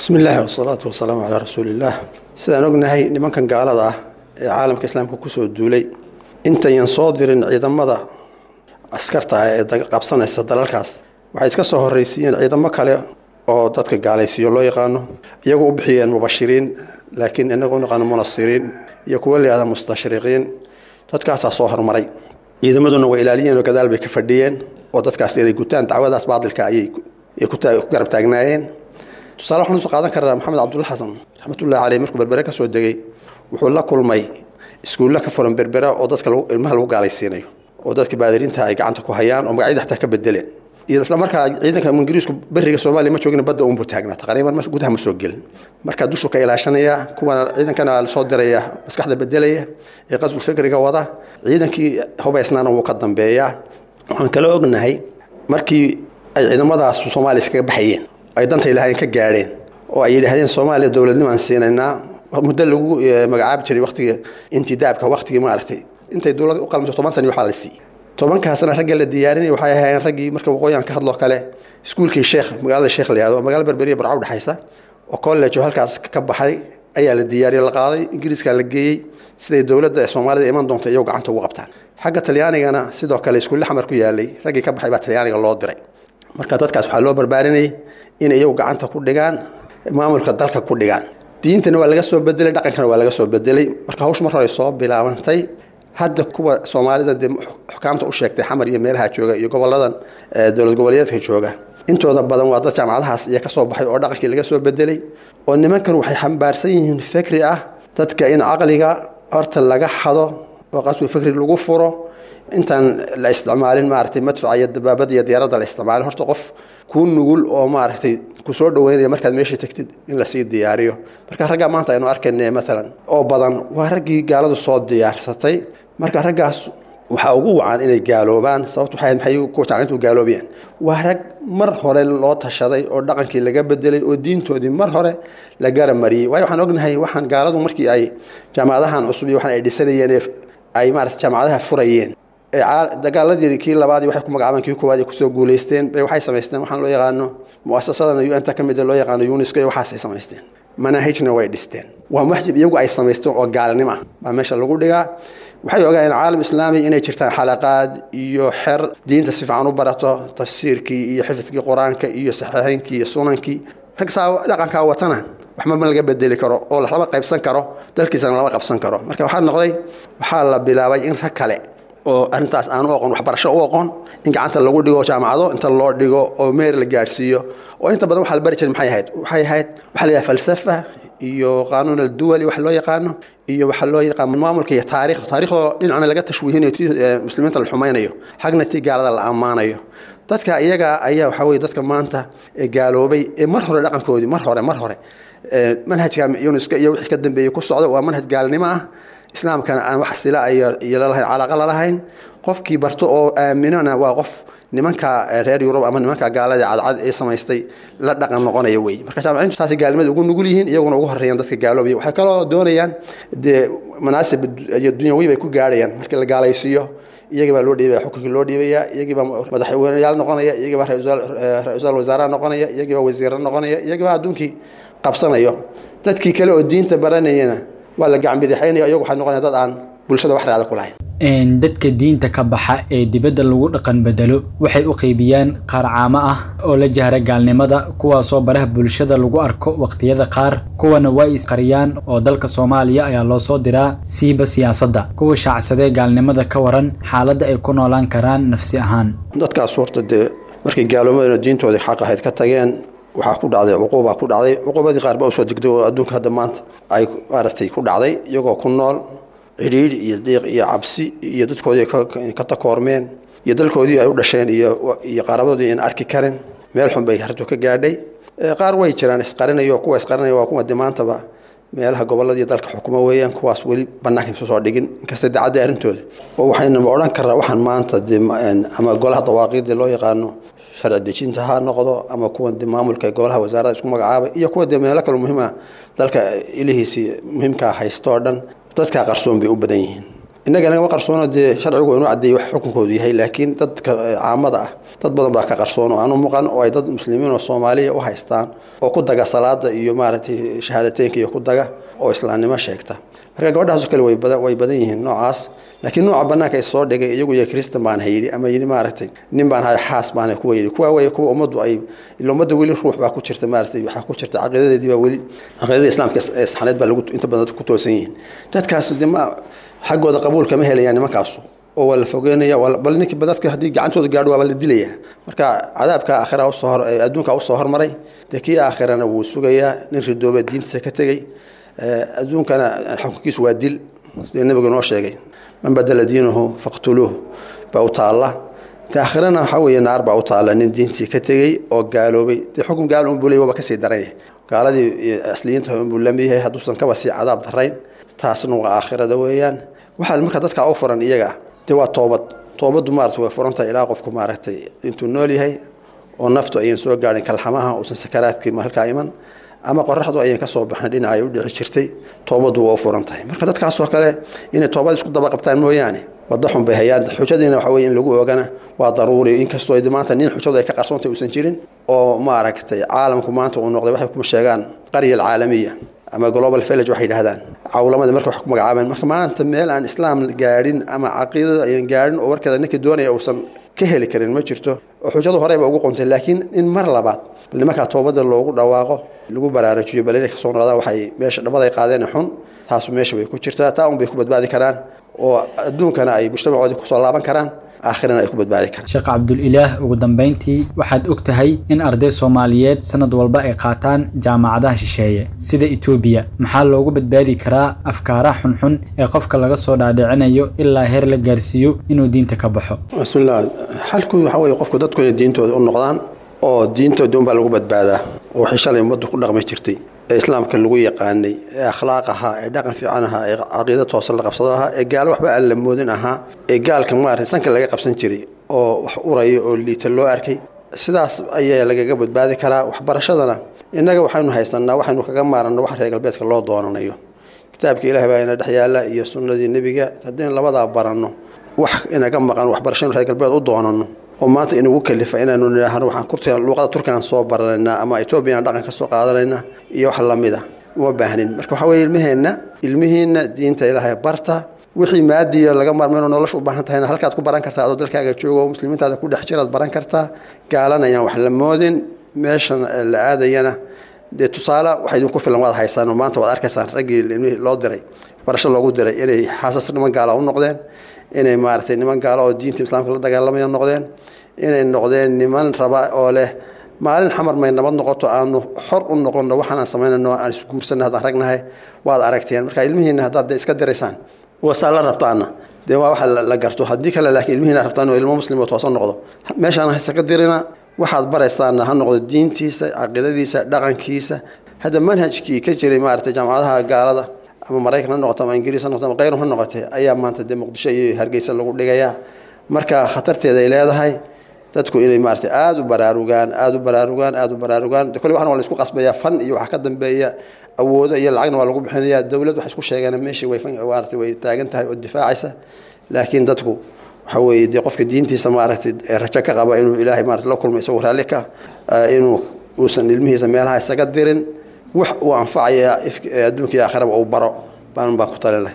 bismi illaahi wasalaatu wasalaamu calaa rasuuliillaah sidaan ognahay nimankan gaalada ah ee caalamka islaamka kusoo duulay intayan soo dirin ciidamada askarta ah ee qabsanaysa dalalkaas waxay iska soo horraysiiyeen ciidamo kale oo dadka gaalaysiiyo loo yaqaano iyagu u bixiyeen mubashiriin laakiin inagu naqaano munasiriin iyo kuwa layihahda mustashriqiin dadkaasaa soo horumaray ciidamaduna way ilaaliyeen oo gadaal bay ka fadhiyeen oo dadkaas inay gutaan dacwadaas baadilka ayay ku garab taagnaayeen tusaale waxaan usoo qaadan karnaa maxamed cabdulla xasan raxmatullahi caleyh markuu berbere ka soo degay wuxuu la kulmay iskuulla ka furan berbera oo dadka ilmaha lagu gaalaysiinayo oo dadka baadiriinta ay gacanta ku hayaan oo magacyada xataa ka bedeleen iyo isla markaa ciidanka ingiriisku beriga soomaaliya ma joogin badda unbuu taagnaa taqriiban gudaha ma soo gelin markaa dushu ka ilaashanaya kuwana ciidankana soo diraya maskaxda bedelaya ee qasbul fikriga wada ciidankii hubaysnaana wuu ka dambeeyaa waxaan kala ognahay markii ay ciidamadaas soomaaliya iskaga baxayeen ay danta ilaahayeen ka gaadheen oo ay yidhaahdeen soomaaliya dowladnimaan siinaynaa muddo lagu magacaabi jiray waqtiga intidaabka waqtigii maaragtay intay dowlad u qalmato toban sani waxaa la siiyey tobankaasna ragga la diyaarinaya waxay ahaayeen raggii marka waqooyigan ka hadloo kale iskuulkii sheekh magaalada sheekh la yihahdo magaalo berberiya barca udhexaysa oo college oo halkaas ka baxay ayaa la diyaariyey la qaaday ingiriiska la geeyey siday dowladda soomaalida iman doonta iyagoo gacanta ugu qabtaan xagga talyaanigana sidoo kale iskuulle xamar ku yaalay raggii ka baxay baa talyaaniga loo diray marka dadkaas waxaa loo barbaarinayay in iyagu gacanta ku dhigaan maamulka dalka ku dhigaan diintana waa laga soo bedelay dhaqankana waa laga soo bedelay marka hawshu mar hore soo bilaabantay hadda kuwa soomaalida dee xukaamta u sheegtay xamar iyo meelaha jooga iyo goboladan dowlad goboleedka jooga intooda badan waa dad jaamacadahaas iyo kasoo baxay oo dhaqankii laga soo bedelay oo nimankan waxay xambaarsan yihiin fikri ah dadka in caqliga horta laga xado oo qaswi fikri lagu furo intaan la isticmaalin maaragtay madfaca iyo dabaabada iyo diyaaradda la isticmaalin horta qof kuu nugul oo maaragtay kusoo dhaweynaya markaad meesha tagtid in lasii diyaariyo marka raggaa maanta aynu arkayna maalan oo badan waa raggii gaaladu soo diyaarsatay marka raggaas waxaa ugu wacan inay gaaloobaan sababtu waxay maxay ku tacliintu gaaloobayaan waa rag mar hore loo tashaday oo dhaqankii laga bedelay oo diintoodii mar hore la garamariyey waayo waxaan ognahay waxaan gaaladu markii ay jaamacadahan cusub iyo waxaan ay dhisanayeen ay maarata jaamacadaha furayeen dagaaladii kii labaad waxay ku magacaabeen kii koowaad ay kusoo guulaysteen bay waxay samaysteen waxaan loo yaqaano muasasadan un-ta ka mida loo yaqaano uniska iyo waxaasay samaysteen manaahijna way dhisteen waa maxjib iyagu ay samaysteen oo gaalnimo ah baa meesha lagu dhigaa waxay ogaayeen caalam islaami inay jirtaan xalaqaad iyo xer diinta si fiican u barato tafsiirkii iyo xifidkii qur-aanka iyo saxiixeynkii iyo sunankii rag saa dhaqankaa watana waxba ma laga bedeli karo oo lama qaybsan karo dalkiisana lama qabsan karo marka waxaa noqday waxaa la bilaabay in rag kale oo arrintaas aan u oqon waxbarasho u oqon in gacanta lagu dhigo jaamacado inta loo dhigo oo meer la gaadhsiiyo oo inta badan waxaa la bari jiray maxay ahayd waxay ahayd waxaa la yidhaha falsafa iyo qaanuun alduwali wax loo yaqaano iyo waxaa loo yaqaan maamulka iyo taariikh taariikhdoo dhinacna laga tashwiihinayo ti muslimiinta la xumaynayo xagna tii gaalada la ammaanayo dadka iyaga ayaa waxaa weye dadka maanta ee gaaloobay ee mar hore dhaqankoodii mar hore mar hore manhajka yunuska iyo wixii ka dambeeyey ku socda waa manhaj gaalnimo ah islaamkana aan wax sila iyo lalahayn calaaqa lalahayn qofkii barto oo aaminona waa qof nimanka reer yurub ama nimanka gaalada cadcad ee samaystay la dhaqan noqonaya wey marka jaamaciintu saasay gaalnimada ugu nugul yihiin iyaguna ugu horeeyaan dadka gaaloobaya waxay kaloo doonayaan dee manaasib iyo dunyawi bay ku gaadhayaan markii la gaalaysiiyo iyagii baa loo dhiibaya xukunkii loo dhiibaya iyagii baa madaxweyneyaal noqonaya iyagii baa ra-iisul wasaaraha noqonaya iyagii baa wasiira noqonaya iyagii baa adduunkii qabsanayo dadkii kale oo diinta baranayana waa la gacan bidixaynaya iyagu waxay noqonaya dad aan bulshada wax raada ku lahayn dadka diinta ka baxa ee dibadda lagu dhaqan bedelo waxay u qeybiyaan qaar caamo ah oo la jahra gaalnimada kuwaasoo baraha bulshada lagu arko waqtiyada qaar kuwana way isqariyaan oo dalka soomaaliya ayaa loo soo diraa siiba siyaasadda kuwa shaacsadee gaalnimada ka waran xaaladda ay ku noolaan karaan nafsi ahaan dadkaas horta dee markay gaaloomadana diintoodii xaq ahayd ka tageen waxaa ku dhacday cuquubaa ku dhacday cuquubadii qaar baa usoo degday oo adduunka hadda maanta ay maaragtay ku dhacday iyagoo ku nool cidhiidhi iyo diiq iyo cabsi iyo dadkoodii ka takoormeen iyo dalkoodii ay u dhasheen iyo qaarabadoodii aan arki karin meel xun bay hartu ka gaadhay qaar way jiraan isqarinayo kuwa isqarinaya waa kuwa dimaantaba meelaha gobolladii dalka xukuma weeyaan kuwaas weli bannaanka isu soo dhigin inkasta dacadda arrintooda oo waxaynaba odhan karnaa waxaan maanta ama golaha dawaaqiidii loo yaqaano sharci dejinta ha noqdo ama kuwa maamulka golaha wasaarada isku magacaabay iyo kuwa dee meelo kale muhiima dalka ilihiisii muhiimkaa haysto oo dhan dadkaa qarsoon bay u badan yihiin innaga nagama qarsoono dee sharcigu inuu caddeeyey wax xukunkoodu yahay laakiin dadka caamada ah dad badan baa ka qarsoon oo aanu muuqan oo ay dad muslimiin oo soomaaliya u haystaan oo ku daga salaada iyo maaragtay shahaadateynka iyo ku daga oo islaamnimo sheegta marka gabadhaasoo kale way badan way badan yihiin noocaas laakiin nooca banaanka is soo dhigay iyagu iyo kristan baan hayidhi ama yidhi maaragtay nin baan hay xaas baan kuwa yidhi kuwa wey kuwa ummaddu ay ila ummadda weli ruux baa ku jirta maaragtay waxaa ku jirta caqiidadeedii baa weli caqiidada islaamka ee saxaneed baa lagu inta badan ku toosan yihiin dadkaas de ma xaggooda qabuul kama helayaan nimankaasu oo waa la fogeynaya bal ninkii dadka haddii gacantooda gaadho waaba la dilaya marka cadaabka aakhira usoo hor adduunka usoo hormaray dee kii aakhirana wuu sugayaa nin ridooba diintiisa ka tegey adduunkana xukunkiisu waa dil sidii nabigu noo sheegay man badala diinahu faqtuluuh baa u taalla aakhirana waxaa weeye naar baa u taalla nin diintii ka tegey oo gaaloobay dee xukun gaal unbuu leey waaba kasii daran yahay gaaladii asliyiinta unbuu lamid yahay hadduusan kaba sii cadaab darayn taasna waa aakhirada weeyaan waxaa marka dadka u furan iyaga dee waa toobad toobaddu maarata way furantahay ilaa qofku maaragtay intuu nool yahay oo naftu ayan soo gaadhin kalxamaha uusan sakaraadkii halkaa iman ama qoraxdu ayan ka soo baxin dhinaca ay u dhici jirtay toobaddu waa u furan tahay marka dadkaasoo kale inay toobad isku daba qabtaan mooyaane wadda xun bay hayaan xujadiina waxa weye in lagu oogana waa daruuri inkastoo maanta nin xujadu ay ka qarsoontay uusan jirin oo maaragtay caalamku maanta uu noqday waxay kuma sheegaan qarya alcaalamiya ama global village waxay yidhahdaan cawlamadii marka wax ku magacaabeen marka maanta meel aan islaam gaadhin ama caqiidada ayan gaadhin oo warkeeda ninkii doonaya uusan ka heli karin ma jirto oo xujadu horeyba ugu qontay laakiin in mar labaad bal nimankaa toobada loogu dhawaaqo lagu baraarujiyo bal inay kasoo noqdaan waxay meesha dhabaday qaadeen xun taasu meesha way ku jirtaa taa un bay ku badbaadi karaan oo adduunkana ay mujtamacoodii kusoo laaban karaan aakhirana ay ku badbaadi karaan sheekh cabdulilaah ugu dambayntii waxaad og tahay in arday soomaaliyeed sanad walba ay qaataan jaamacadaha shisheeye sida etoobiya maxaa loogu badbaadi karaa afkaaraha xunxun ee qofka laga soo dhaadhicinayo ilaa heer la gaarsiiyo inuu diinta ka baxo bismillah xalku waxa weye qofku dadku inay diintooda u noqdaan oo diintooda unbaa lagu badbaadaa oo wixii shalay ummaddu ku dhaqmi jirtay ee islaamka lagu yaqaanay ee akhlaaq ahaa ee dhaqan fiican ahaa ee caqiida toosan la qabsado ahaa ee gaalo waxba aan la moodin ahaa ee gaalka maarata sanka laga qabsan jiray oo wax uraya oo liita loo arkay sidaas ayaa lagaga badbaadi karaa waxbarashadana innaga waxaynu haysanaa waxaynu kaga maaranno wax reer galbeedka loo doonanayo kitaabka ilaah baa ina dhex yaalla iyo sunnadii nebiga haddaynu labadaa baranno wax inaga maqan waxbarashanu reer galbeed u doonano oo maanta inagu kalifa inaanu nidhaahno waxaan kurtiga luuqada turkigan soo baranaynaa ama etoobiyan dhaqan ka soo qaadanaynaa iyo wax lamid a uma baahnin marka waxaa weye ilmaheenna ilmihiinna diinta ilaahay barta wixii maadiya laga maarmayno nolosha u baahan tahayna halkaad ku baran kartaa adoo dalkaaga joogo oo muslimiintaada ku dhex jiraad baran kartaa gaalan ayaan wax la moodin meeshan la aadayana dee tusaale waxa idinku filan waad haysaan oo maanta waad arkaysaan raggii ilmihii loo diray barasho loogu diray inay xaasas niman gaala u noqdeen inay maaragtay niman gaalo oo diinta islaamka la dagaalamaya noqdeen inay noqdeen niman raba oo leh maalin xamar may nabad noqoto aanu xor u noqonno waxaan aan samaynayno aan isguursanna haddaan ragnahay waad aragteen marka ilmihiina haddaad de iska diraysaan wasaa la rabtaana dee waa waxa la garto haddii kale laakiin ilmihiina rabtaan oo ilmo muslim oo toosan noqdo meeshaan hayse ka dirina waxaad baraysaana ha noqdo diintiisa caqiidadiisa dhaqankiisa hadda manhajkii ka jiray maaragtay jaamacadaha gaalada ama maraykan ha noqoto ama ingiriis ha noqoto ama kayrum ha noqotee ayaa maanta dee muqdisho iyo hargeysa lagu dhigayaa marka khatarteeda ay leedahay dadku inay maarata aada u baraarugaan aada u baraarugaan aada u baraarugaan kolle waxna waa la isku qasbayaa fan iyo waxaa ka dambeeya awoodo iyo lacagna waa lagu bixinayaa dowlad waxay isku sheegeen meeshii way maarata way taagan tahay oo difaacaysa laakiin dadku waxa weeye dee qofka diintiisa maaragtay rajo ka qaba inuu ilaahay maarata la kulmo isagoo raalli ka inuu uusan ilmihiisa meelaha isaga dirin wax uu anfacaya adduunka iyo aakhiraba uu baro baan baan ku talin lahay